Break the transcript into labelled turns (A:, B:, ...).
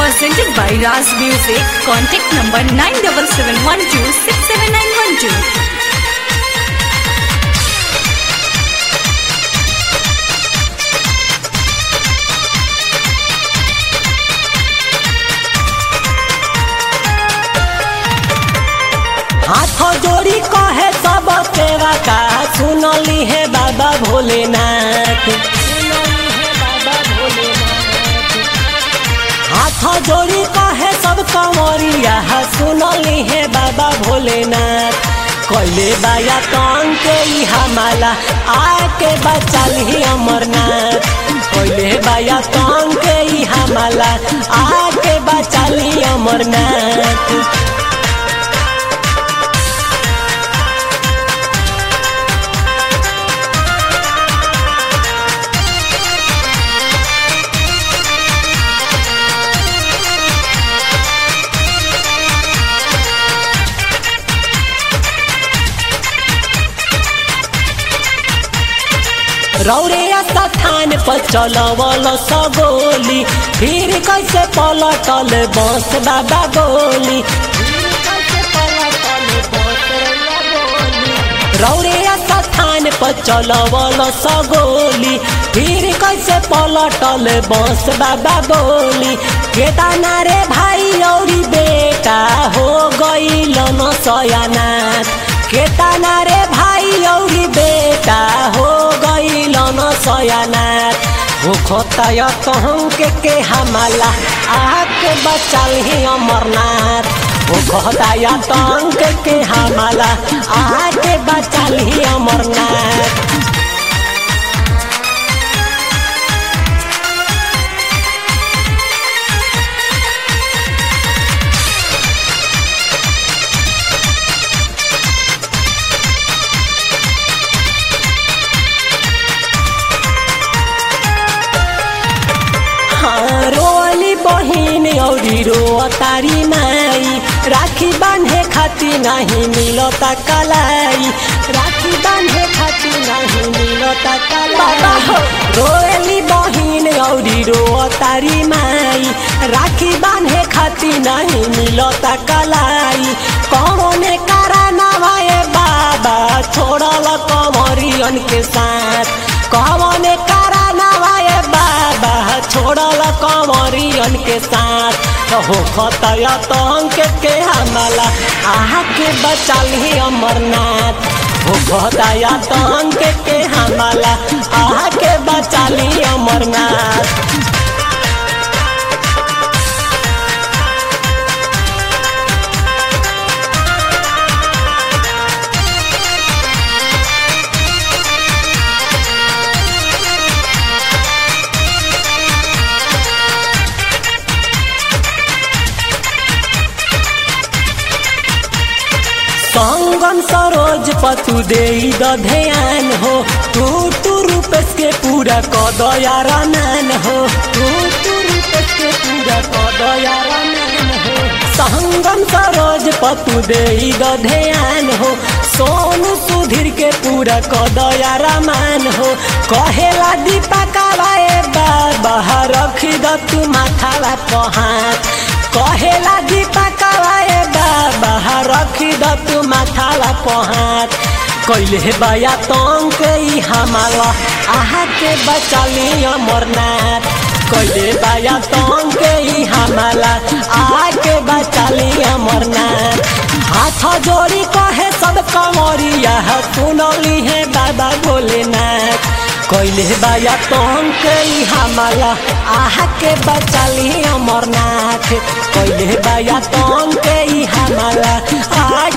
A: Presented by Raz Music. Contact number 9771267912.
B: हाथ जोड़ी कहे सब तेरा का सुनली है बाबा भोलेनाथ सुनली है बाबा भोलेनाथ हाथ जोड़ी कहे सब कंवरिया सुनली है बाबा भोलेनाथ कैले बाया तंग के ई हमाला आके बचाली अमरनाथ कैले बाया तंग के ई हमाला आके बचाली अमरनाथ रौरे स्थान पर चलवल सगोली फिर कैसे पलटल बस बाबा बोली रौरे स्थान पर चलवल सगोली फिर कैसे पलटल बस बाबा बोली केदाना रे भाई औरी बेटा हो गईल न सयानाथ केताना रे भाई औरी बेटा हो गईल न सयानाथ हो खोताय कहूँ के के हमाला आके बचल ही अमरनाथ हो खोताय तंग के के हमाला आके बचल ही अमरनाथ हाँ, रोली बहिन औरी रो तारी माई राखी बांधे खाती नहीं मिलता कलाई राखी बांधे खाती नहीं मिलता कलाई रोली बहिन औरी रो तारी माई राखी बांधे खाती नहीं मिलता कलाई कौन कारा नवाए बाबा छोड़ल कमरियन के साथ कौन कारा नवाए बाबा छोड़ल कंवरियन के साथ हो खतया तंग के हमला आहा के बचाली अमरनाथ हो खतया तंग के हमला आहा के बचाली अमरनाथ संगम सरोज पतु दे ध्यान हो तू तू रूपेश के पूरा कदया रनान हो तू तू रूपेश के पूरा कदया रनान हो संगम सरोज पतु दे ध्यान हो सोनू सुधीर के पूरा कदया रमान हो कहेला दीपा कावाए बाबा रखी द तू माथावा पहात कहेला दीपा कावाए बाबा रखी द तू माथावा पहात कैले बाया तंग के ई हमाला आहा के बचाली अमरनाथ कैले बाया तंग के ई हमाला आहा के बचाली अमरनाथ हाथ जोड़ी कहे सब कंवरिया सुनली है बाबा भोलेनाथ कैले बाया तंग के ई हमाला आहा के बचाली अमरनाथ कैले बाया तंग के ई हमाला आहा